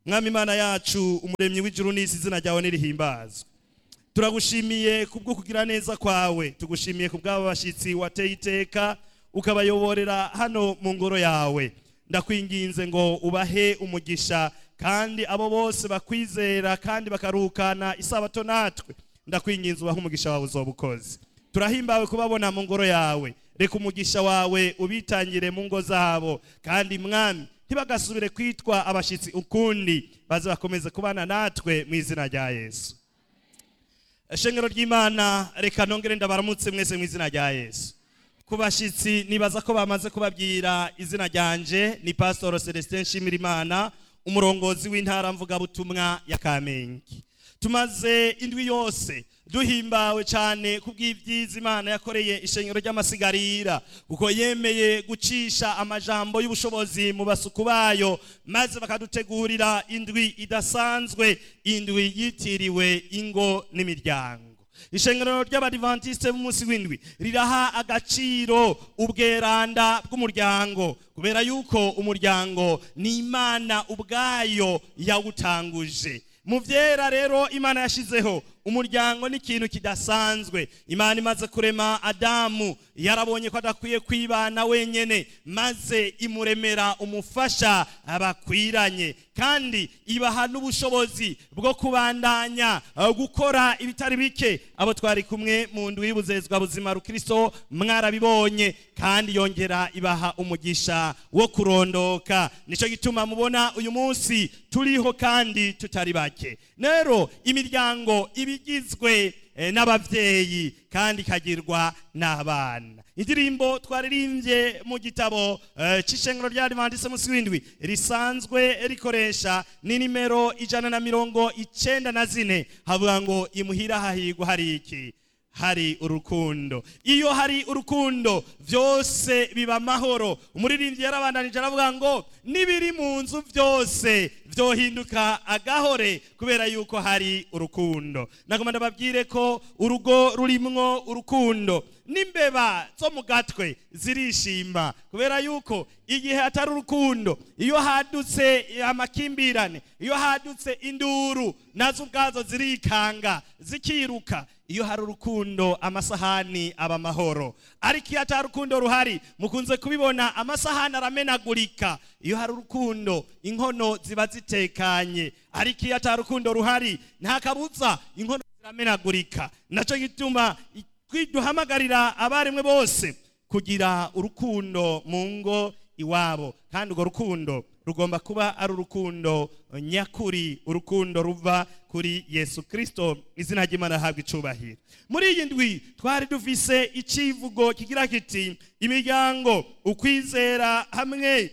mwami imana yacu umuremyi w'ijuru n'isi izina ryawe nirihimbazwe turagushimiye kubwo kugira neza kwawe tugushimiye ku bw'aba bashyitsi wateye iteka ukabayoborera hano mu ngoro yawe ndakwinginze ngo ubahe umugisha kandi abo bose bakwizera kandi bakaruhukana isabato natwe ndakwinginze ubahe umugisha wawe uzoba ukoze turahimbawe kubabona mu ngoro yawe reka umugisha wawe ubitangire mu ngo zabo kandi mwami ntibagasubire kwitwa abashyitsi ukundi baze bakomeze kubana natwe mu izina rya yesu shengero ry'imana reka nongere ndabaramutse mwese mu izina rya yesu ku bashyitsi nibaza ko bamaze kubabwira izina ryanje ni pasitoro celestin nshimirimana umurongozi w'intara mvugabutumwa ya kamenge tumaze indwi yose duhimbawe cyane ku bw'ibyiza imana yakoreye ishengero ry'amasigarira kuko yemeye gucisha amajambo y'ubushobozi mu basuku bayo maze bakadutegurira indwi idasanzwe indwi yitiriwe ingo n'imiryango ishengero ry'abadivantisite b'umunsi w'indwi riraha agaciro ubweranda bw'umuryango kubera yuko umuryango ni imana ubwayo yawutanguje mu byera rero imana yashyizeho umuryango ni ikintu kidasanzwe imana imaze kurema adamu yarabonye ko adakwiye kwibana wenyine maze imuremera umufasha bakwiranye kandi ibaha n'ubushobozi bwo kubandanya gukora ibitari bike abo twari kumwe mu ndu y'ubuzezwa buzima rukristo mwarabibonye kandi yongera ibaha umugisha wo kurondoka nicyo gituma mubona uyu munsi turiho kandi tutari bake rero imiryango ibigizwe n'ababyeyi kandi ikagirwa n'abana indirimbo twaririmbye mu gitabo cy'ishengero rya adivantise munsi w'indwi risanzwe rikoresha ni nimero ijana na mirongo icyenda na zine havuga ngo imuhira hahigwa hari iki hari urukundo iyo hari urukundo byose biba amahoro umuririmbyi yarabandanije aravuga ngo n'ibiri mu nzu byose byohinduka agahore kubera yuko hari urukundo nagomba ndababwire ko urugo rurimwo urukundo n'imbeba zo mu gatwe zirishima kubera yuko igihe hatari urukundo iyo hadutse amakimbirane iyo hadutse induru nazo ubwazo zirikanga zikiruka iyo hari urukundo amasahani aba amahoro ariko iyo atari urukundo ruhari mukunze kubibona amasahani aramenagurika iyo hari urukundo inkono ziba zitekanye ariko iyo atari urukundo ruhari nta kabuza inkono ziramenagurika nacyo gituma duhamagarira abarimwe bose kugira urukundo mu ngo iwabo kandi urwo rukundo rugomba kuba ari urukundo nyakuri urukundo ruva kuri yesu kirisito izina ry'imana ahabwa icubahiro muri iyi ndwi twari dufise icivugo kigira kiti imiryango ukwizera hamwe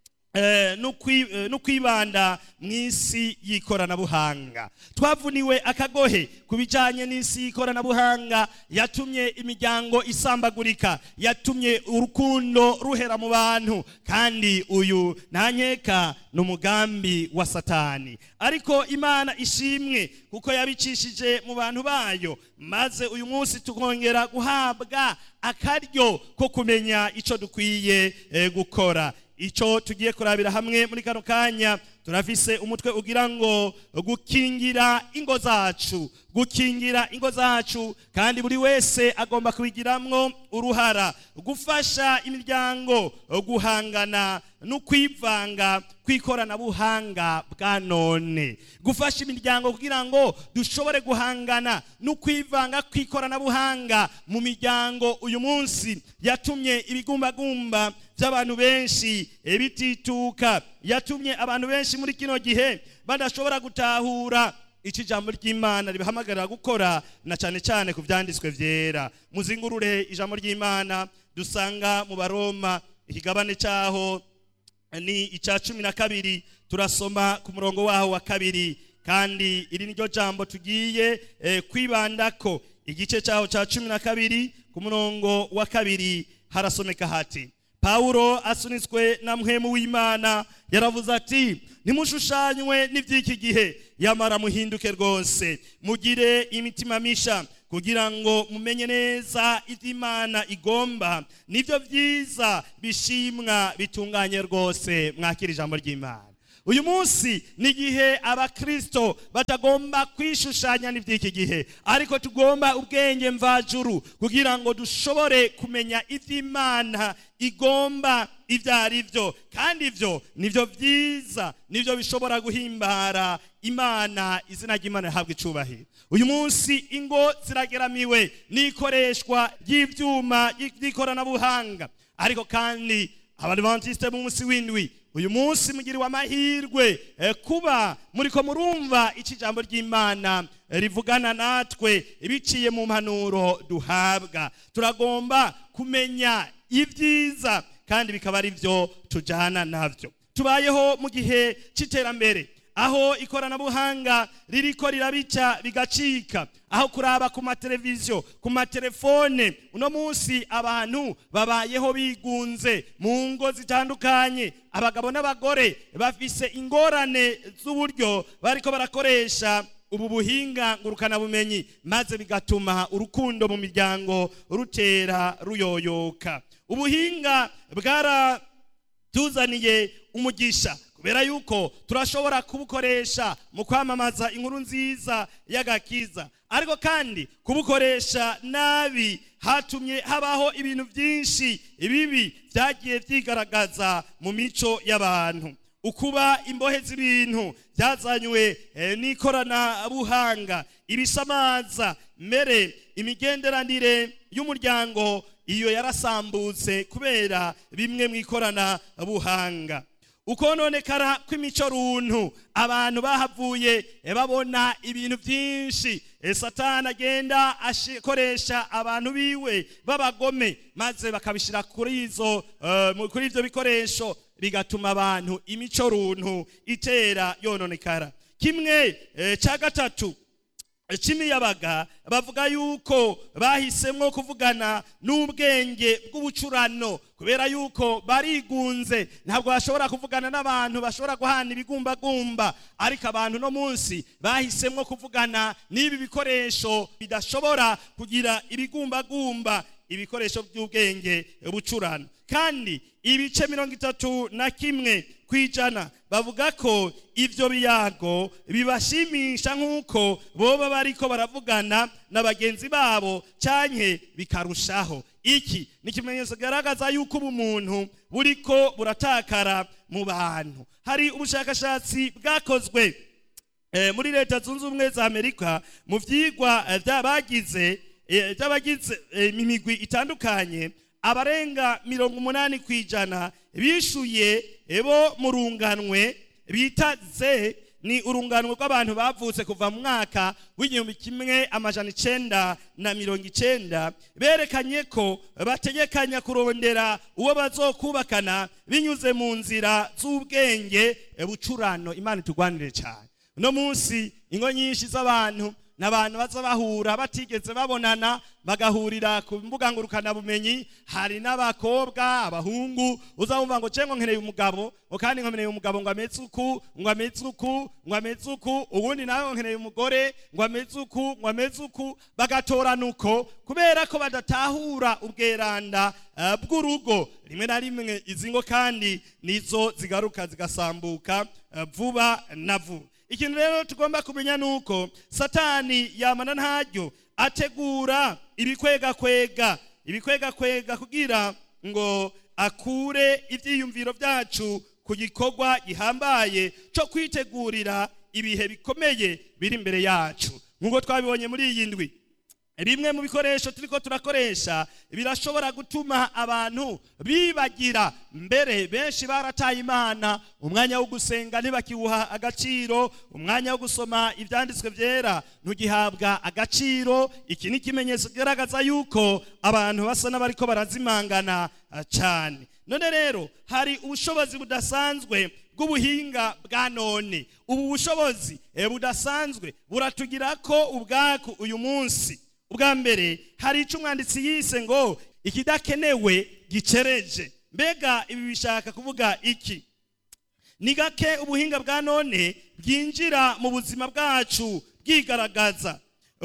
no kwibanda mu isi y'ikoranabuhanga twavuniwe akagohe ku bijyanye n'isi y'ikoranabuhanga yatumye imiryango isambagurika yatumye urukundo ruhera mu bantu kandi uyu nta nkeka ni umugambi wa satani ariko imana ishimwe kuko yabicishije mu bantu bayo maze uyu munsi tukongera guhabwa akaryo ko kumenya icyo dukwiye gukora icyo tugiye kurabira hamwe muri kano kanya turafise umutwe ugira ngo gukingira ingo zacu gukingira ingo zacu kandi buri wese agomba kubigiramwo uruhara gufasha imiryango guhangana no kwivanga kw'ikoranabuhanga bwa none gufasha imiryango kugira ngo dushobore guhangana no kwivanga kw'ikoranabuhanga mu miryango uyu munsi yatumye ibigumbagumba by'abantu benshi bitituka yatumye abantu benshi muri kino gihe badashobora gutahura iki jambo ry'imana ribahamagarira gukora na cyane cyane ku byanditswe byera muzingurure ijambo ry'imana dusanga mu baroma ikigabane cyaho ni icya cumi na kabiri turasoma ku murongo waho wa kabiri kandi iri niryo jambo tugiye kwibanda ko igice cyaho cya cumi na kabiri ku murongo wa kabiri harasomeka hati pawulo asunitswe na mwemu w'imana yaravuze ati ntimushushanywe n'iby'iki gihe yamara muhinduke rwose mugire imitima misha kugira ngo mumenye neza ibyo imana igomba nibyo byiza bishimwa bitunganye rwose mwakira ijambo ry'imana uyu munsi ni igihe abakristo batagomba kwishushanya n'iby'iki gihe ariko tugomba ubwenge mvajuru kugira ngo dushobore kumenya iby'imana igomba ibyo ari byo kandi ibyo nibyo byiza nibyo bishobora guhimbara imana izina ry'imana rihabwa icubahiro uyu munsi ingo zirageramiwe n'ikoreshwa ry'ibyuma by'ikoranabuhanga ariko kandi abadivantisite b'umunsi w'indwi uyu munsi mugiriwe amahirwe eh, kuba muriko murumva iki jambo ry'imana eh, rivugana natwe biciye mu mpanuro duhabwa turagomba kumenya ibyiza kandi bikaba ari byo tujyana nabyo tubayeho mu gihe cy'iterambere aho ikoranabuhanga ririko rirabica bigacika aho kuraba ku mateleviziyo ku matelefone uno munsi abantu babayeho bigunze mu ngo zitandukanye abagabo n'abagore bafise ingorane z'uburyo bariko barakoresha ubu buhinga ngurukanabumenyi maze bigatuma urukundo mu miryango rutera ruyoyoka ubuhinga bwaratuzaniye umugisha kubera yuko turashobora kubukoresha mu kwamamaza inkuru nziza y'agakiza ariko kandi kubukoresha nabi hatumye habaho ibintu byinshi ibibi byagiye byigaragaza mu mico y'abantu ukuba imbohe z'ibintu byazanywe n'ikoranabuhanga ibisamaza mbere imigenderanire y'umuryango iyo yarasambutse kubera bimwe mu ikoranabuhanga ukononekara kw'imico runtu abantu bahavuye babona ibintu byinshi satani agenda akoresha abantu biwe b'abagome maze bakabishyira kuri izo kuri ibyo bikoresho bigatuma abantu imico runtu itera yononekara kimwe cya gatatu cy'imiyabaga bavuga yuko bahisemo kuvugana n'ubwenge bw'ubucurano kubera yuko barigunze ntabwo bashobora kuvugana n'abantu bashobora guhana ibigumbagumba ariko abantu no munsi bahisemo kuvugana n'ibi bikoresho bidashobora kugira ibigumbagumba ibikoresho by'ubwenge bucurano kandi ibice mirongo itatu na kimwe ku ijana bavuga ko ibyo biyago bibashimisha nk'uko boba bariko baravugana na bagenzi babo cyane bikarushaho iki ni ikimenyetso kigaragaza yuko ubumuntu buriko buratakara mu bantu hari ubushakashatsi bwakozwe muri leta zunze ubumwe za amerika mu byigwa by'abagize by'abagize imigwi itandukanye abarenga mirongo umunani ku ijana bishuye bo mu runganwe bita ze ni urunganwe rw'abantu bavutse kuva mu mwaka w'igihumbi kimwe amajana icenda na mirongo icenda berekanye ko bategekanya kurondera uwo bazokubakana binyuze mu nzira z'ubwenge bucurano imana itugwanire cyane uno munsi ingo nyinshi z'abantu n'abantu baza bahura batigeze babonana bagahurira ku mbuga ngurukanabumenyi hari n'abakobwa abahungu uzabumva ngo cengo nkeneye umugabo ngo kandi nkeneye umugabo ngo ameze uku ngo ameze uku ngo ameze uku ubundi nawe nkeneye umugore ngo ameze uku ngo ameze uku bagatorana uko kubera ko badatahura ubweranda bw'urugo rimwe na rimwe izi ngo kandi nizo zigaruka zigasambuka vuba na vuba ikintu rero tugomba kumenya ni uko satani yamana ntaryo ategura ibikwegakwega ibikwegakwega kugira ngo akure ibyiyumviro byacu ku gikorwa gihambaye cyo kwitegurira ibihe bikomeye biri imbere yacu nk'uko twabibonye muri iyi ndwi bimwe mu bikoresho turiko turakoresha birashobora gutuma abantu bibagira mbere benshi barataye imana umwanya wo gusenga ntibakiwuha agaciro umwanya wo gusoma ibyanditswe byera ntugihabwa agaciro iki ni ikimenyetso kigaragaza yuko abantu basa n'abariko barazimangana cyane none rero hari ubushobozi budasanzwe bw'ubuhinga bwa none ubu bushobozi budasanzwe buratugira ko ubwaku uyu munsi ubwa mbere hari icyo umwanditsi yise ngo ikidakenewe gicereje mbega ibi bishaka kuvuga iki ni gake ubuhinga bwa none bwinjira mu buzima bwacu bwigaragaza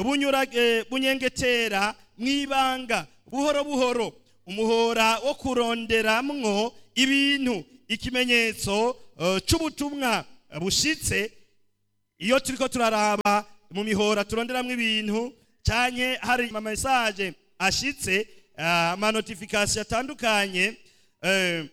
bunyengetera mu ibanga buhoro buhoro umuhora wo kuronderamwo ibintu ikimenyetso eh, c'ubutumwa bushitse iyo turiko turaraba mu mihora turonderamwo ibintu canke hari ama message ashitse ah, ama notification atandukanye eh,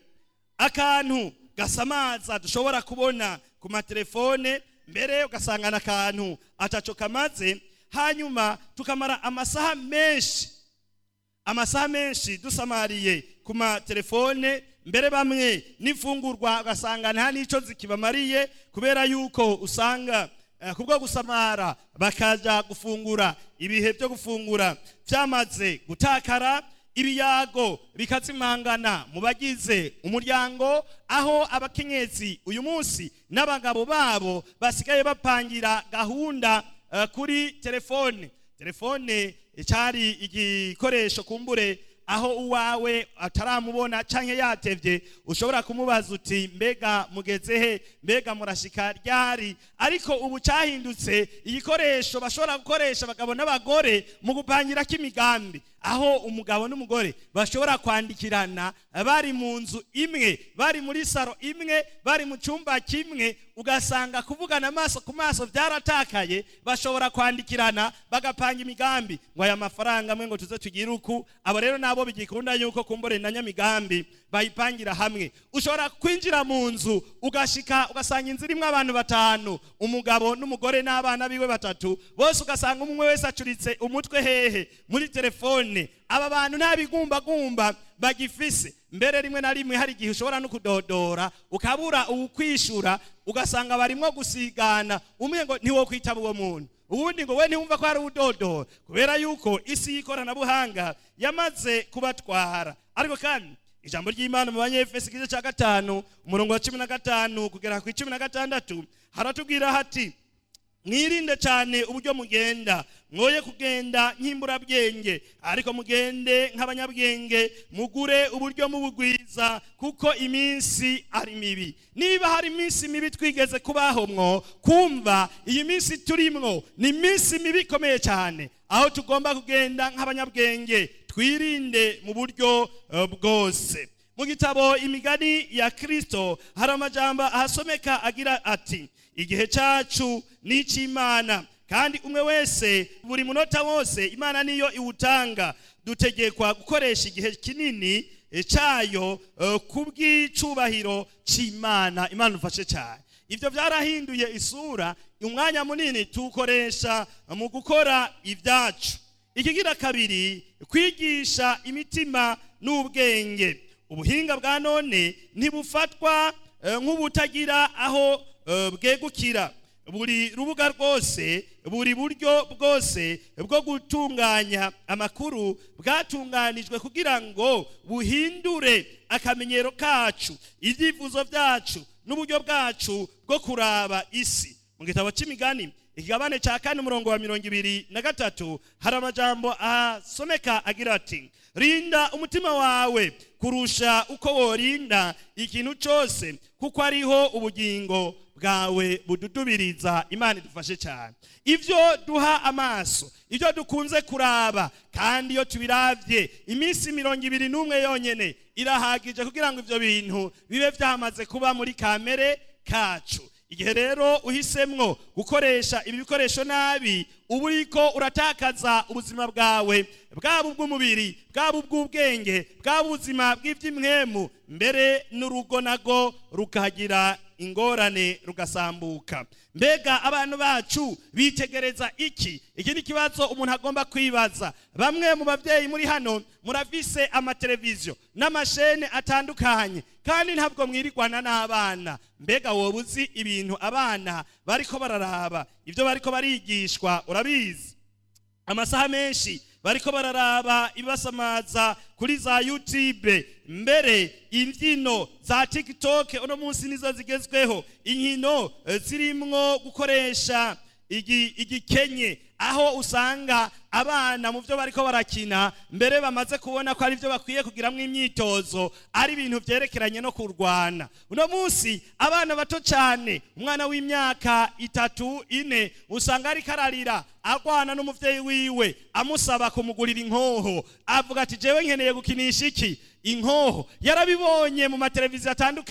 akantu gasamaza dushobora kubona ku matelefone mbere ugasanga n'akantu ataco kamaze hanyuma tukamara amasaha menshi amasaha menshi dusamariye ku matelefone mbere bamwe n'imfungurwa ugasanga nta n'icyo zikibamariye kubera yuko usanga eh, kubwo gusamara bakaja gufungura ibihe byo gufungura byamaze gutakara ibiyago bikazimangana mu bagize umuryango aho abakenyezi uyu munsi n'abagabo babo basigaye bapangira gahunda eh, kuri telefone telefone cyari igikoresho kumbure aho uwawe ataramubona canke yatevye ushobora kumubaza uti mbega mugeze he mbega murashika ryari ariko ubu cyahindutse igikoresho bashobora gukoresha abagabo n'abagore mu gupangirako imigambi aho umugabo n'umugore bashobora kwandikirana bari mu nzu imwe bari muri saro imwe bari mu cyumba kimwe ugasanga kuvugana amaso ku maso byaratakaye bashobora kwandikirana bagapanga imigambi ngo aya mafaranga amwe ngo tuze tugire uku abo rero nabo bigikunda yuko kumbure na nyamigambi bayipangira hamwe ushobora kwinjira mu nzu ugashika ugasanga inzu irimo abantu batanu umugabo n'umugore n'abana biwe batatu bose ugasanga umwe wese acuritse umutwe hehe muri telefone aba bantu nta bigumbagumba bagifise mbere rimwe na rimwe hari igihe ushobora no kudodora ukabura uwukwishura ugasanga barimo gusigana umwe ngo ntiwo kwitaba uwo muntu ubundi ngo we ntiwumva ko hari udodora kubera yuko isi y'ikoranabuhanga yamaze kubatwara ariko kandi ijambo ry'imana mu banyefesi igice cya gatanu umurongo wa cumi na gatanu kugera ku icumi na gatandatu haratubwira hati mwirinde cyane uburyo mugenda mwoye kugenda nk'imburabwenge ariko mugende nk'abanyabwenge mugure uburyo mubugwiza kuko iminsi ari mibi niba hari iminsi mibi twigeze kubaho mwo kumva iyi minsi turimwo ni iminsi mibi ikomeye cyane aho tugomba kugenda nk'abanyabwenge twirinde mu buryo eh, bwose mu gitabo imigani ya kirisito hari amajambo ahasomeka agira ati igihe cyacu ni icy'imana kandi umwe wese buri munota wose imana niyo iwutanga dutegekwa gukoresha igihe kinini eh, cyayo eh, ku bw'icubahiro cy'imana imana ufashe cyane ibyo byarahinduye isura umwanya munini tuwukoresha mu gukora ibyacu ikigira kabiri kwigisha imitima n'ubwenge ubuhinga bwa none ntibufatwa eh, nk'ubutagira aho eh, bwegukira buri rubuga rwose buri buryo bwose bwo gutunganya amakuru bwatunganijwe kugira ngo buhindure akamenyero kacu ibyifuzo byacu n'uburyo bwacu bwo kuraba isi mu gitabo cy'imigani ikigabane cya kane umurongo wa mirongo ibiri na gatatu hari amajambo asomeka agira ati rinda umutima wawe kurusha uko worinda ikintu cyose kuko ariho ubugingo bwawe bududubiriza imana idufashe cyane ibyo duha amaso ibyo dukunze kuraba kandi iyo tubiravye iminsi mirongo ibiri n'umwe yonyene irahagije kugira ngo ibyo bintu bibe byamaze kuba muri kamere kacu igihe rero uhisemwo gukoresha ibi bikoresho nabi uba uriko uratakaza ubuzima bwawe bwaba ubw'umubiri bwaba ubw'ubwenge bwaba ubuzima bw'iby'imwemu mbere n'urugo nago rukagira ingorane rugasambuka mbega abantu bacu bitegereza iki iki ni ikibazo umuntu agomba kwibaza bamwe mu babyeyi muri hano murafise amateleviziyo n'amashene atandukanye kandi ntabwo mwirirwana n'abana mbega wowe uzi ibintu abana bariko bararaba ibyo bariko barigishwa urabizi amasaha menshi bariko bararaba ibasamaza kuri za youtube mbere imbyino za tiktok uno munsi nizo zigezweho inkino eh, zirimwo gukoresha igi- igikenye aho usanga abana mu byo bariko barakina mbere bamaze kubona ko ari byo bakwiye kugiramwo imyitozo ari ibintu byerekeranye no kurwana uno munsi abana bato cyane umwana w'imyaka itatu ine usanga ariko ararira arwana n'umuvyeyi wiwe amusaba kumugurira inkoho avuga ati jewe nkeneye gukinisha iki inkoho yarabibonye mu mateleviziyo atandukanye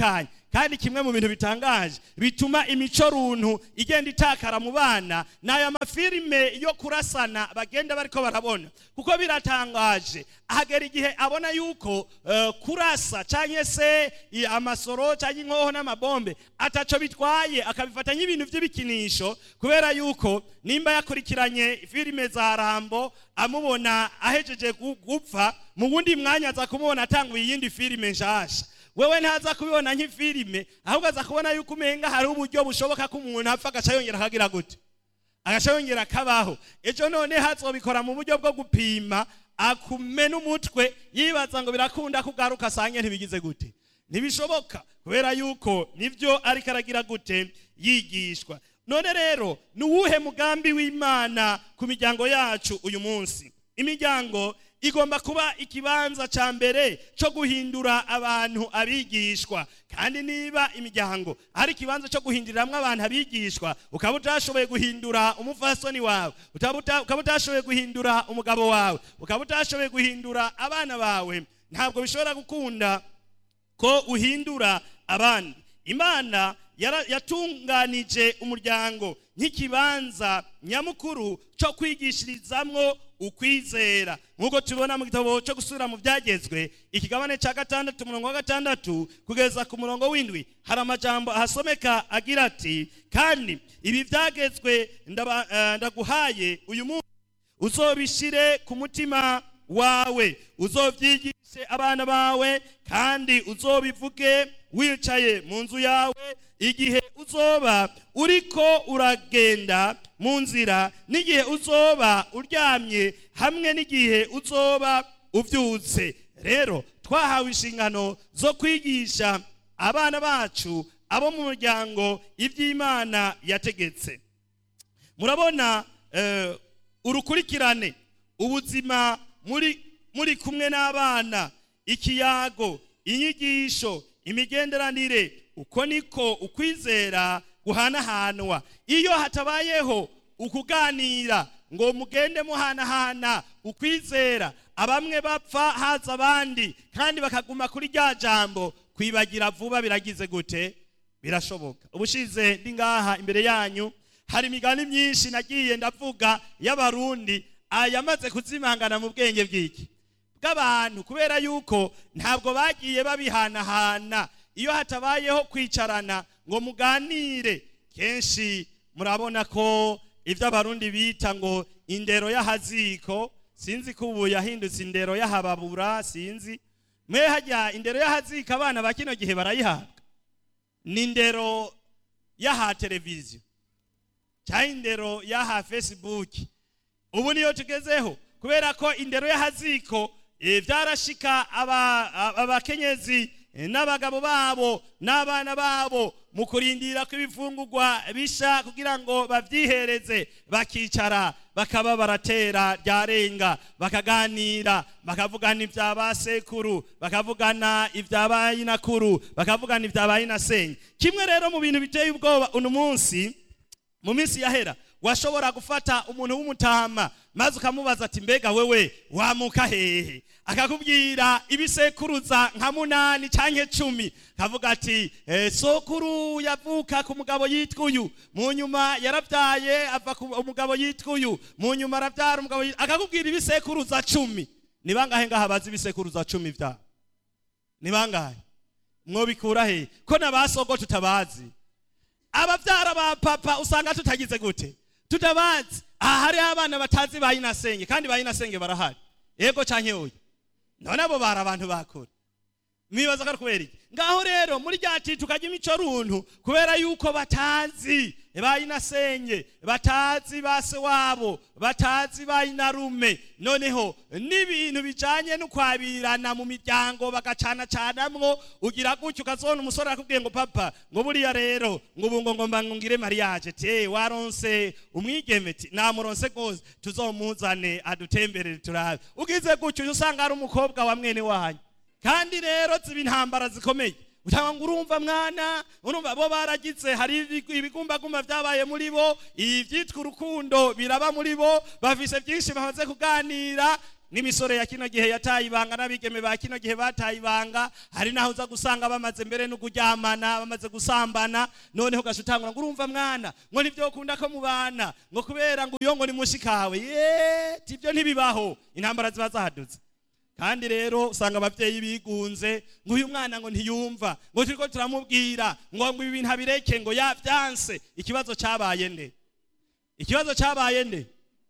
kandi kimwe mu bintu bitangaje bituma imico runtu igenda itakara mu bana ni aya mafilime yo kurasana bagenda bariko barabona kuko biratangaje ahagera igihe abona yuko eh, kurasa cyangwa se i- amasoro cyangwa inkoho n'amabombe ataco bitwaye akabifata nk'ibintu by'ibikinisho kubera yuko nimba yakurikiranye filime za rambo amubona ahejeje gu- gupfa mu wundi mwanya aza kumubona atanguye iyindi filime nshasha wewe ntaza kubibona nk'ifilime ahubwo aza kubona yuko umenga hari uburyo bushoboka ko umuntu apfa agaca yongera akagira gute agaca yongera akabaho ejo none hazobikora mu buryo bwo gupima akumena umutwe yibaza ngo birakunda kugaruka asange ntibigize gute ntibishoboka kubera yuko nibyo ariko aragira gute yigishwa none rero ni uwuhe mugambi w'imana ku miryango yacu uyu munsi imiryango igomba kuba ikibanza cya mbere cyo guhindura abantu abigishwa kandi niba imiryango ari ikibanza cyo guhinduriramo abantu abigishwa ukaba utashoboye guhindura umufasoni wawe utaba uta- ukaba utashoboye guhindura umugabo wawe ukaba utashoboye guhindura abana bawe ntabwo bishobora gukunda ko uhindura abandi imana yara- yatunganije umuryango nk'ikibanza nyamukuru cyo kwigishirizamwo ukwizera nk'uko tubona mu gitabo cyo gusubira mu byagezwe ikigabane cya gatandatu umurongo wa gatandatu kugeza ku murongo w'indwi hari amajambo ahasomeka agira ati kandi ibi byagezwe ndaba- eh, ndaguhaye uyu munsi uzobishire ku mutima wawe uzovyigishe abana bawe kandi uzobivuge wicaye mu nzu yawe igihe uzoba uriko uragenda mu nzira n'igihe uzoba uryamye hamwe n'igihe uzoba uvyutse rero twahawe inshingano zo kwigisha abana bacu abo mu muryango iby'imana yategetse murabona eh, urukurikirane ubuzima muri muri kumwe n'abana ikiyago inyigisho imigenderanire uko niko ukwizera guhanahanwa iyo hatabayeho ukuganira ngo mugende muhanahana ukwizera abamwe bapfa haza abandi kandi bakaguma kuri rya jambo kwibagira vuba biragize gute birashoboka ubushize ndi ngaha imbere yanyu hari imigani myinshi nagiye ndavuga y'abarundi ayamaze kuzimangana mu bwenge bw'iki bw'abantu kubera yuko ntabwo bagiye babihanahana iyo hatabayeho kwicarana ngo muganire kenshi murabona ko ibyo abarundi bita ngo indero y'ahaziko sinzi ko ubu yahindutse indero y'ahababura sinzi mwe hajya indero y'ahaziko abana ba kino gihe barayihabwa ni indero y'aha televiziyo cyangwa indero y'aha facebook ubu niyo tugezeho kubera ko indero y'ahaziko eh, byarashika aba- aba- abakenyezi eh, n'abagabo babo n'abana babo mu kurindira ko ibifungurwa bisha kugira ngo babyihereze bakicara bakaba baratera ryarenga bakaganira bakavugana ibya ba sekuru bakavugana ibya ba nyinakuru bakavugana ibya ba nyinasenge kimwe rero mu bintu biteye ubwoba uno munsi mu minsi yahera washobora gufata umuntu w'umutama maze ukamubaza ati mbega wewe wamuka hehe akakubwira ibisekuruza nka munani canke cumi kavuga ati eh, sokuru yavuka ku mugabo yitwa uyu mu nyuma yaravyaye ava ku umugabo yitwa uyu mu nyuma aravyara umugabo yitwa akakubwira ibisekuruza cumi ni bangahe ngaha bazi ibisekuruza cumi vyabo ni bangahe mwobikura he ko na basogo tutabazi abavyara ba papa usanga tutagize gute tutabazi aha hariho abana batazi ba inasenge kandi ba inasenge barahari yego canke oya none abo bari abantu bakura mwibaza ko ari kubera iki ngaho rero muri rya citi tukajya imico runtu kubera yuko batazi ba inasenge batazi ba se wabo batazi ba inarume noneho n'ibintu bijanye n'ukwabirana mu miryango bagacanacanamwo ugira gutyo ukazona umusore arakubwiye ngo papa ngo buriya rero ngo ubu ngo ngomba ngire mariage te waronse umwigeme ti namuronse rwose tuzomuzane adutemberere turabe ugize gutyo uca usanga ari umukobwa wa mwene wanyu kandi rero ziba intambara zikomeye utanga ngo urumva mwana urumva bo baragize hari ibigu- ibigumbagumba byabaye muri bo ibyitwa urukundo biraba muri bo bafise byinshi bamaze kuganira n'imisore ya kino gihe yataye ibanga n'abigeme ba kino gihe bataye ibanga hari naho uza gusanga bamaze mbere no kuryamana bamaze gusambana noneho ugaca utangura ngo urumva mwana ngo nibyo ukunda ko mubana ngo kubera ngo uyo ngo ni mushikawe ye tibyo ntibibaho intambara ziba zahadutse kandi rero usanga ababyeyi bigunze ngo uyu mwana ngo ntiyumva ngo turiko turamubwira ngo ngo ibi bintu abireke ngo yabyanse ikibazo cyabaye nde ikibazo cyabaye nde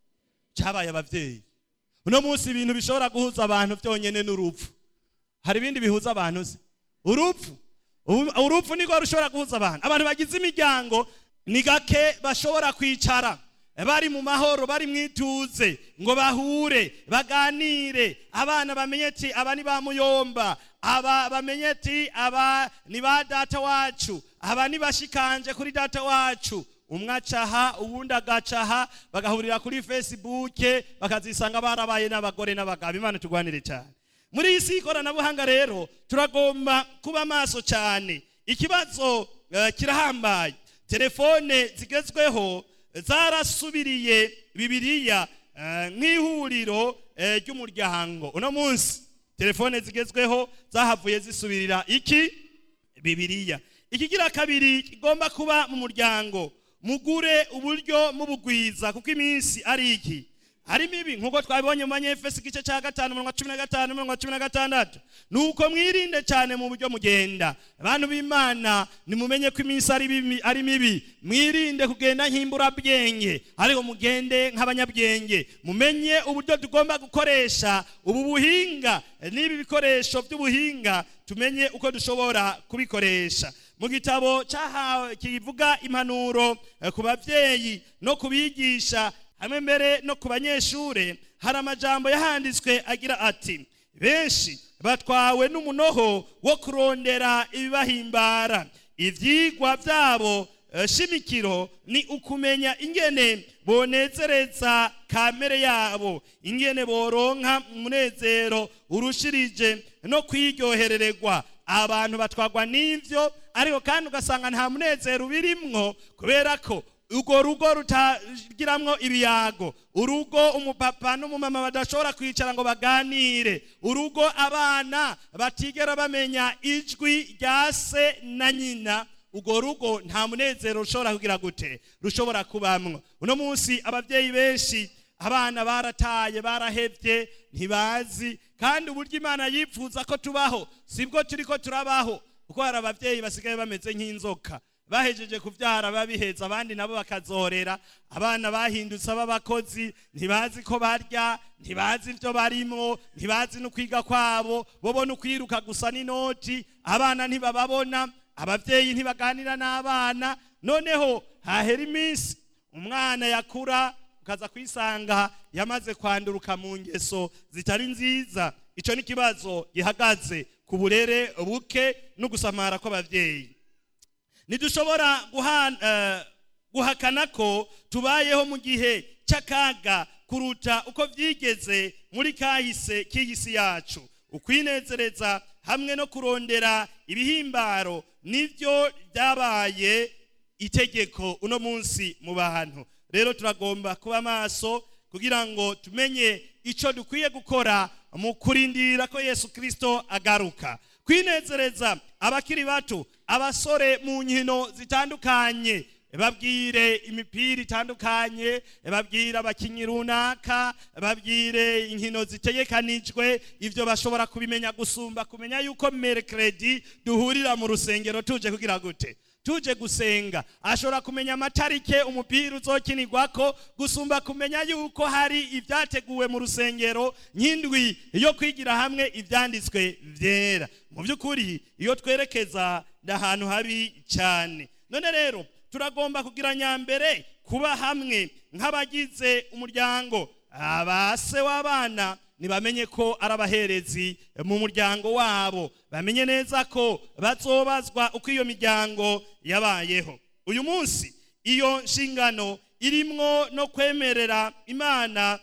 cyabaye ababyeyi uno munsi ibintu bishobora guhuza abantu byonyine n'urupfu hari ibindi bihuza abantu se urupfu Ubu- urupfu niko rushobora guhuza abantu abantu bagize imiryango ni gake bashobora kwicara bari mu mahoro bari mu ituze ngo bahure baganire abana bamenye ati aba ni ba muyomba aba bamenye ati aba ni ba data wacu aba ni bashikanje kuri data wacu umwe acaha uwundi agacaha bagahurira kuri facebook bakazisanga barabaye n'abagore n'abagabo imana turwanire cyane muri iyi si y'ikoranabuhanga rero turagomba kuba maso cyane ikibazo eh, kirahambaye telefone zigezweho zarasubiriye bibiliya eh, nk'ihuriro eh, ry'umuryango uno munsi telefone zigezweho zahavuye zisubirira iki bibiliya ikigira kabiri kigomba kuba mu muryango mugure uburyo mubugwiza kuko iminsi ari iki ari mibi nk'uko twabibonye mu banyefesi igice cya gatanu umurongo wa cumi na gatanu umurongo wa cumi na gatandatu ni uko mwirinde cyane mu buryo mugenda abantu b'imana nimumenye ko iminsi ari bibi- ari mibi mwirinde kugenda nk'imburabwenge ariko mugende nk'abanyabwenge mumenye uburyo tugomba gukoresha ubu buhinga n'ibi bikoresho by'ubuhinga tumenye uko dushobora kubikoresha mu gitabo cyahawe kivuga impanuro eh, ku babyeyi no kubigisha hamwe mbere no ku banyeshure hari amajambo yahanditswe agira ati benshi batwawe n'umunoho wo kurondera ibibahimbara ivyigwa vyabo eh, shimikiro ni ukumenya ingene bonezereza kamere yabo ingene boronka umunezero urushirije no kwiryoherererwa abantu batwagwa n'ivyo ariko kandi ugasanga nta munezero ubirimwo kubera ko urwo rugo rutagiramwo ibiyago urugo umupapa n'umumama badashobora kwicara ngo baganire urugo abana batigera bamenya ijwi rya se na nyina urwo rugo nta munezero rushobora kugira gute rushobora kubamwo uno munsi ababyeyi benshi abana barataye barahevye ntibazi kandi uburyo imana yifuza ko tubaho sibwo turiko turabaho kuko hari ababyeyi basigaye bameze nk'inzoka bahejeje kubyara babiheza abandi nabo bakazorera abana bahindutse b'abakozi ntibazi ko barya ntibazi ibyo barimo ntibazi no kwiga kwabo bo no kwiruka gusa n'inoti abana ntibababona ababyeyi ntibaganira n'abana noneho hahera iminsi umwana yakura ukaza kwisanga yamaze kwanduruka mu ngeso zitari nziza icyo ni ikibazo gihagaze ku burere buke no gusamara kw'ababyeyi ntidushobora guha- eh, guhakana ko tubayeho mu gihe cy'akaga kuruta uko byigeze muri kahise k'iyi si yacu ukwinezereza hamwe no kurondera ibihimbaro nibyo byabaye itegeko uno munsi mu bantu rero turagomba kuba maso kugira ngo tumenye icyo dukwiye gukora mu kurindira ko yesu kirisito agaruka kwinezereza abakiri bato abasore mu nkino zitandukanye babwire imipira itandukanye babwire abakinnyi runaka babwire inkino zitegekanijwe ibyo bashobora kubimenya gusumba kumenya yuko merekeredi duhurira mu rusengero tuje kugira gute tuje gusenga ashobora kumenya amatarike umupira uzokinirwako gusumba kumenya yuko hari ibyateguwe mu rusengero nk'indwi yo kwigira hamwe ibyanditswe byera mu by'ukuri iyo twerekeza ni ahantu habi cyane none rero turagomba kugira nyambere kuba hamwe nk'abagize umuryango abase w'abana ntibamenye ko ari abaherezi mu muryango wabo bamenye neza ko bazobazwa uko iyo miryango yabayeho uyu munsi iyo nshingano irimwo no kwemerera imana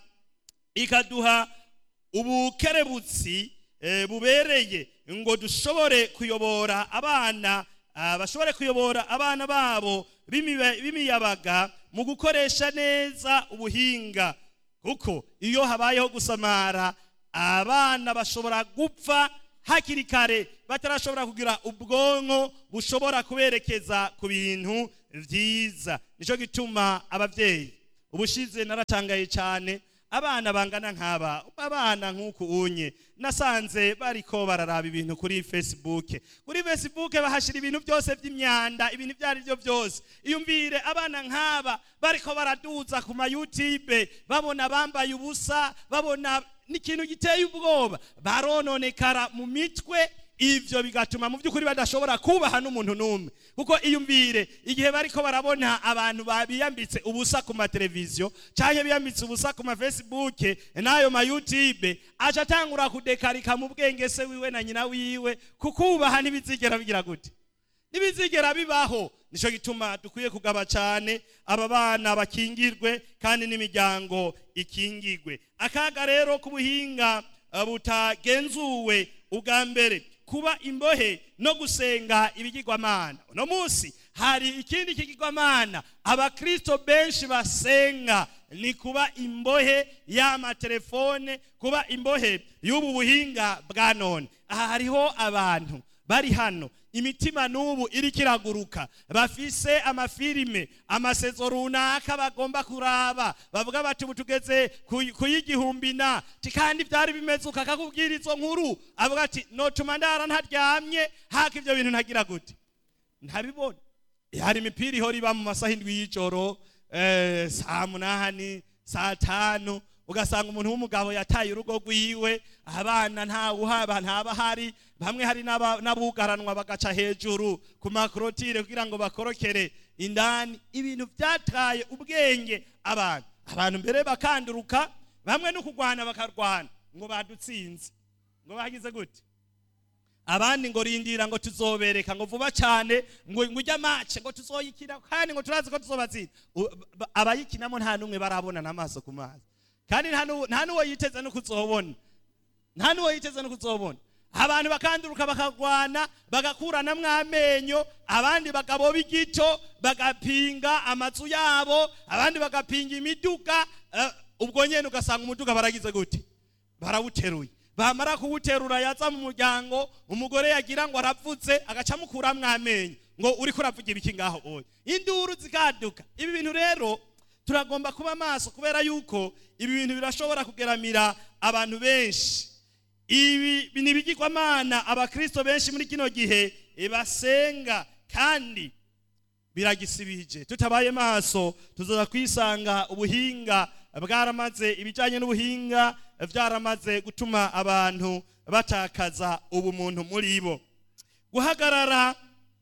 ikaduha ubukerebutsi eh, bubereye ngo dushobore kuyobora abana ah, bashobore kuyobora abana babo b'imiba- b'imiyabaga mu gukoresha neza ubuhinga kuko iyo habayeho gusamara abana bashobora gupfa hakiri kare batarashobora kugira ubwonko bushobora kuberekeza ku bintu byiza nicyo gituma ababyeyi ubushize naratangaye cyane abana bangana nk'aba abana nk'uku unye nasanze bariko bararaba ibintu kuri facebook kuri facebook bahashyira ibintu byose by'imyanda ibintu ibyo ari byo byose iyumvire abana nk'aba bariko baraduza ku ma youtube babona bambaye ubusa babona n'ikintu giteye ubwoba barononekara mu mitwe ivyo bigatuma mu by'ukuri badashobora kubaha n'umuntu n'umwe kuko iyumvire igihe bariko barabona abantu biyambitse ubusa ku mateleviziyo cyangwa biyambitse ubusa ku mafacebook n'ayo ma youtube aca atangura kudekarika mu bwenge se wiwe na nyina wiwe kukubaha ntibizigera bigira gute ntibizigera bibaho nicyo gituma dukwiye kugaba cyane aba bana bakingirwe kandi n'imiryango ikingirwe akaga rero k'ubuhinga butagenzuwe ubwa mbere kuba imbohe no gusenga ibigirwamana uno munsi hari ikindi kigirwamana abakristo benshi basenga ni kuba imbohe y'amatelefone kuba imbohe y'ubu buhinga bwa none aha hariho abantu bari hano imitima n'ubu iriko iraguruka bafise amafilime amasezo runaka bagomba kuraba bavuga bati ubu tugeze ku y'igihumbi na kandi byari bimeze ukakakubwira izo nkuru avuga ati notuma ndara ntaryamye haka ibyo bintu ntagira gute ntabibona hari imipira ihora iba mu masaha indwi y'ijoro saa munani saa tanu ugasanga umuntu w'umugabo yataye urugo rwiwe abana ntawuhaba ntabahari bamwe hari n'abugaranwa bagaca hejuru ku makorotire kugira ngo bakorokere indani ibintu byataye ubwenge abantu abantu mbere bakanduruka bamwe no kurwana bakarwana ngo badutsinze ngo bagize gute abandi ngo rindira ngo tuzobereka ngo vuba cyane ngo ujya mace ngo tuzoyikina kandi ngo turazi ko tuzobatsinda abayikinamo nta n'umwe barabonana amaso ku mazi kandi nta n'uwo yiteze no kuzobona nta n'uwo yiteze no kuzobona abantu bakanduruka bakarwana bagakuranamwo amenyo abandi bagaboba igito bagapinga amazu yabo abandi bagapinga imiduga ubwo nyine ugasanga umuduga baragize gute barawuteruye bamara kuwuterura yaza mu muryango umugore yagira ngo aravutse agaca amukuramwo amenyo ngo uri kuravuga ibiki ngaho oya induru zikaduka ibi bintu rero turagomba kuba maso kubera yuko ibi bintu birashobora kugeramira abantu benshi ibi ni ibigirwamana abakristo benshi muri kino gihe basenga kandi biragisibije tutabaye maso tuzaza kwisanga ubuhinga bwaramaze ibijyanye n'ubuhinga byaramaze gutuma abantu batakaza ubumuntu muri bo guhagarara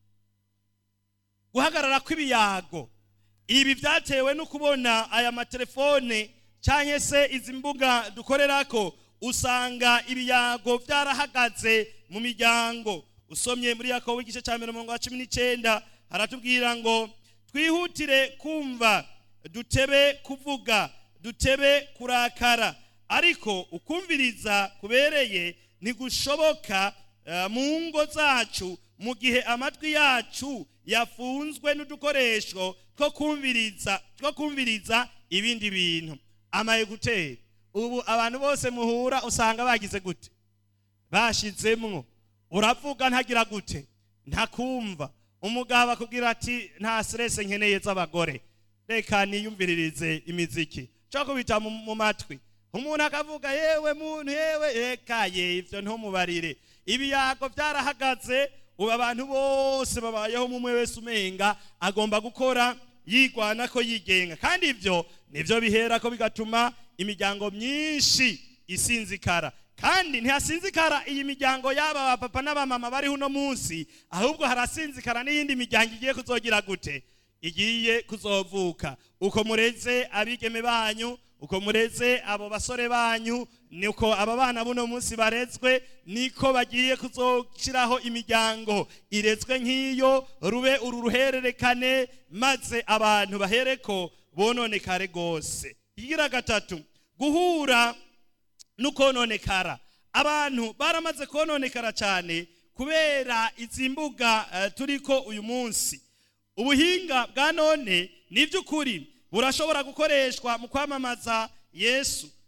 guhagarara kw'ibiyago ibi byatewe no kubona aya matelefone cyangwa se izi mbuga dukorera ko usanga ibiyago byarahagaze mu miryango usomye muri yakobo igice cya mirongo cumi n'icyenda haratubwira ngo twihutire kumva dutebe kuvuga dutebe kurakara ariko ukumviriza kubereye ntigushoboka mu ngo zacu mu gihe amatwi yacu yafunzwe n'udukoresho two kumviriza two kumviriza ibindi bintu amayeguteri ubu abantu bose muhura usanga bagize gute bashizemwo uravuga ntagira gute ntakumva umugabo akubwira ati nta stress nkeneye z'abagore reka niyumviririze imiziki cyo kubita mu matwi umuntu akavuga yewe muntu yewe ekaye ivyo ntumubarire ibiyago byarahagaze ubu abantu bose babayeho umwe wese umenga agomba gukora yigwana ko yigenga kandi ibyo nibyo bihera ko bigatuma imiryango myinshi isinzikara kandi ntihasinzikara iyi miryango y'aba bapapa n'abamama bariho uno munsi ahubwo harasinzikara n'iyindi miryango igiye kuzogira gute igiye kuzovuka uko mureze abigeme banyu uko mureze abo basore banyu niko aba bana buno munsi barezwe niko bagiye kuzoshyiraho imiryango irezwe nk'iyo rube uru ruhererekane maze abantu bahereko bononekare rwose igira gatatu guhura n'ukononekara abantu baramaze kononekara cyane kubera izi mbuga turiko uyu munsi ubuhinga bwa none ni iby'ukuri burashobora gukoreshwa mu kwamamaza yesu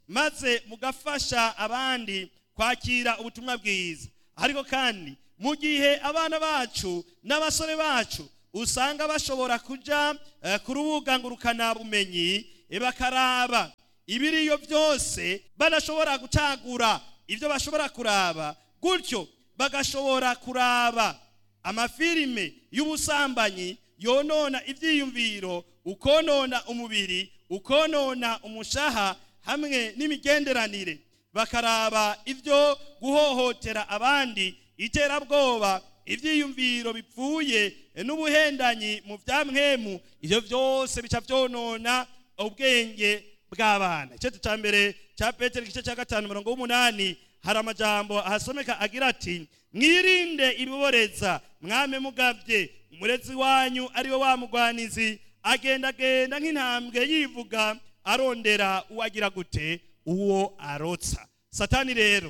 maze mugafasha abandi kwakira ubutumwa bwiza ariko kandi mu gihe abana bacu n'abasore bacu usanga bashobora kuja eh, ku rubuga ngurukanabumenyi eh, bakaraba ibiriyo byose badashobora gucagura ibyo bashobora kuraba gutyo bagashobora kuraba amafilime y'ubusambanyi yonona ibyiyumviro ukonona umubiri ukonona umushaha hamwe n'imigenderanire bakaraba ibyo guhohotera abandi iterabwoba ibyiyumviro bipfuye n'ubuhendanyi mu bya mwemu ibyo byose bica byonona ubwenge bw'abana icyo cya mbere cya petero igice cya gatanu mirongo w'umunani hari amajambo ahasomeka agira ati mwirinde ibiboreza mwame mugabye umurezi wanyu ariwe wa mugwanizi agendagenda nk'intambwe yivuga arondera uwagira gute uwo arotsa satani rero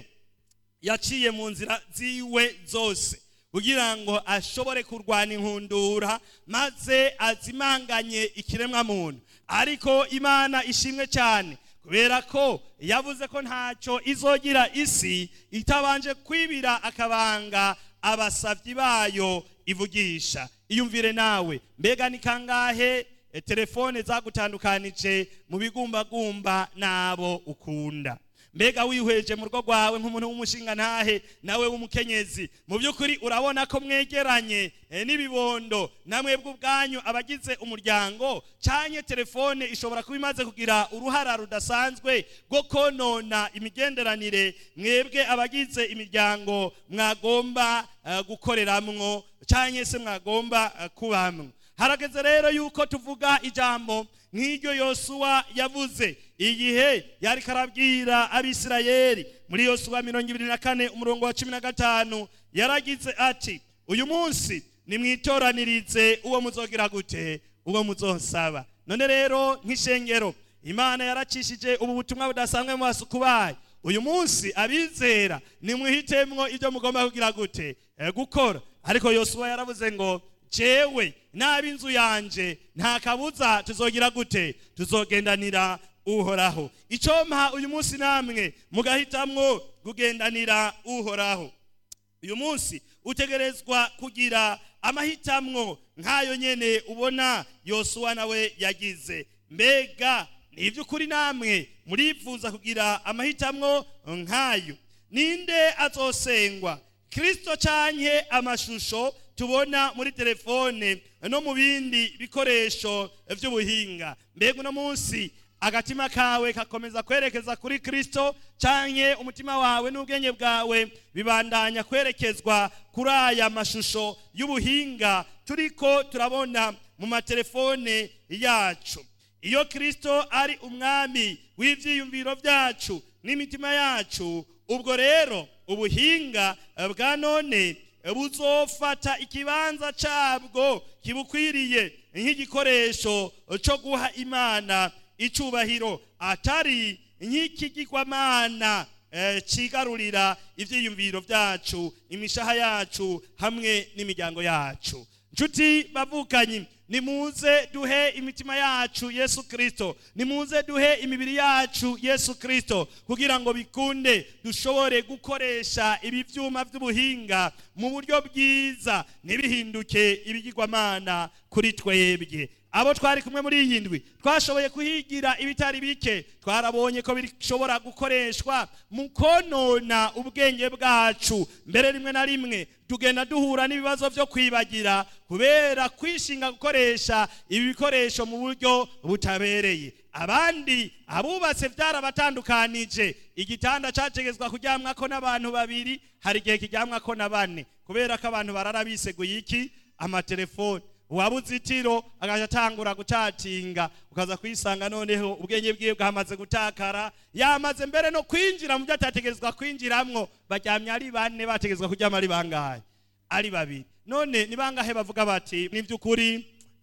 yaciye mu nzira ziwe zose kugira ngo ashobore kurwana inkundura maze azimanganye ikiremwa muntu ariko imana ishimwe cyane kubera ko yavuze ko ntacyo izogira isi itabanje kwibira akabanga abasabyi bayo ivugisha iyumvire nawe mbega ni kangahe e, telefone zagutandukanije mu bigumbagumba n'abo ukunda mbega wihweje mu rugo rwawe nk'umuntu w'umushinga ntahe nawe w'umukenyezi mu by'ukuri urabona ko mwegeranye eh, n'ibibondo namwebwe ubwanyu abagize umuryango cyanye telefone ishobora kuba imaze kugira uruhara rudasanzwe rwo konona imigenderanire mwebwe abagize imiryango mwagomba eh, gukoreramwo cyanye se mwagomba eh, kubamwo harageze rero yuko tuvuga ijambo nk'iryo yosuwa yavuze igihe yari karabwira abisirayeli muri yosuwa mirongo ibiri na kane umurongo wa cumi na gatanu yaragize ati uyu munsi nimwitoranirize uwo muzogira gute uwo muzosaba none rero nk'ishengero imana yaracishije ubu butumwa budasanzwe mu basuku bayo uyu munsi abizera nimwihitemwo ibyo mugomba kugira gute Eh, gukora ariko yosuwa yaravuze ngo jewe n'ab'inzu yanje nta kabuza tuzogira gute tuzogendanira uhoraho icyo mpa uyu munsi namwe mugahitamwo kugendanira uhoraho uyu munsi utegerezwa kugira amahitamwo nk'ayo nyene ubona yosuwa nawe yagize mbega ni iby'ukuri namwe murifuza kugira amahitamwo nk'ayo ninde azosengwa kirisito canke amashusho tubona muri telefone no mu bindi bikoresho by'ubuhinga mbega uno munsi agatima kawe kakomeza kwerekeza kuri kirisito canke umutima wawe n'ubwenge bwawe bibandanya kwerekezwa kuri aya mashusho y'ubuhinga turiko turabona mu matelefone yacu iyo kirisito ari umwami w'ibyiyumviro byacu n'imitima yacu ubwo rero ubuhinga bwa none buzofata ikibanza cyabwo kibukwiriye nk'igikoresho cyo guha imana icubahiro atari nk'ikigirwamana kigarurira ibyiyumviro byacu imishaha yacu hamwe n'imiryango yacu nshuti bavukanyi nimuze duhe imitima yacu yesu kirisito nimuze duhe imibiri yacu yesu kirisito kugira ngo bikunde dushobore gukoresha ibi byuma by'ubuhinga mu buryo bwiza ntibihinduke ibigirwamana kuri twebwe abo twari kumwe muri iyi ndwi twashoboye kuhigira ibitari bike twarabonye ko bishobora gukoreshwa mu konona ubwenge bwacu mbere rimwe na rimwe tugenda duhura n'ibibazo byo kwibagira kubera kwishinga gukoresha ibi bikoresho mu buryo butabereye abandi abubatse byarabatandukanije igitanda cyategetswa kuryamwako n'abantu babiri hari igihe kiryamwako na bane kubera ko abantu barara biseguye iki amatelefoni uwabuze itiro agaca atangura gucatinga ukaza kuyisanga noneho ubwenge bwiwe bwamaze gutakara yamaze mbere no kwinjira mu byo atategerezwa kwinjiramwo baryamye ari bane bategerezwa kuryama ari bangahe ari babiri none ni bangahe bavuga bati ni by'ukuri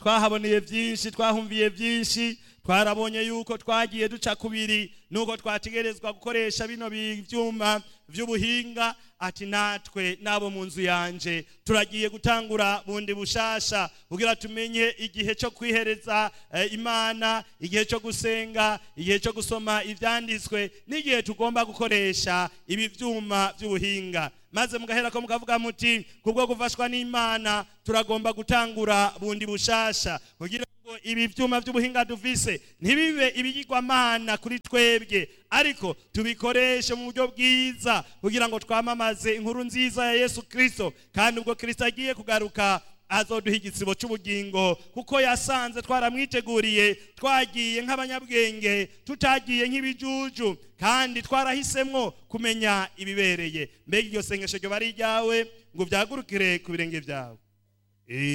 twahaboneye byinshi twahumviye byinshi twarabonye yuko twagiye duca kubiri nuko twategerezwa gukoresha bino byuma by'ubuhinga ati natwe nabo mu nzu yanje turagiye gutangura bundi bushasha kugira tumenye igihe cyo kwihereza eh, imana igihe cyo gusenga igihe cyo gusoma ibyanditswe n'igihe tugomba gukoresha ibi byuma by'ubuhinga maze mugahera ko mukavuga muti kubwo gufashwa n'imana turagomba gutangura bundi bushasha kugira ngo ibi byuma by'ubuhinga dufise ntibibe ibigirwamana kuri twebwe ariko tubikoreshe mu buryo bwiza kugira ngo twamamaze inkuru nziza ya yesu kirisito kandi ubwo kirisito agiye kugaruka azoduha igisibo cy'ubugingo kuko yasanze twaramwiteguriye twagiye nk'abanyabwenge tutagiye nk'ibijuju kandi twarahisemwo kumenya ibibereye mbega iryo sengesho ryo bari iryawe ngo byagurukire ku birenge byawe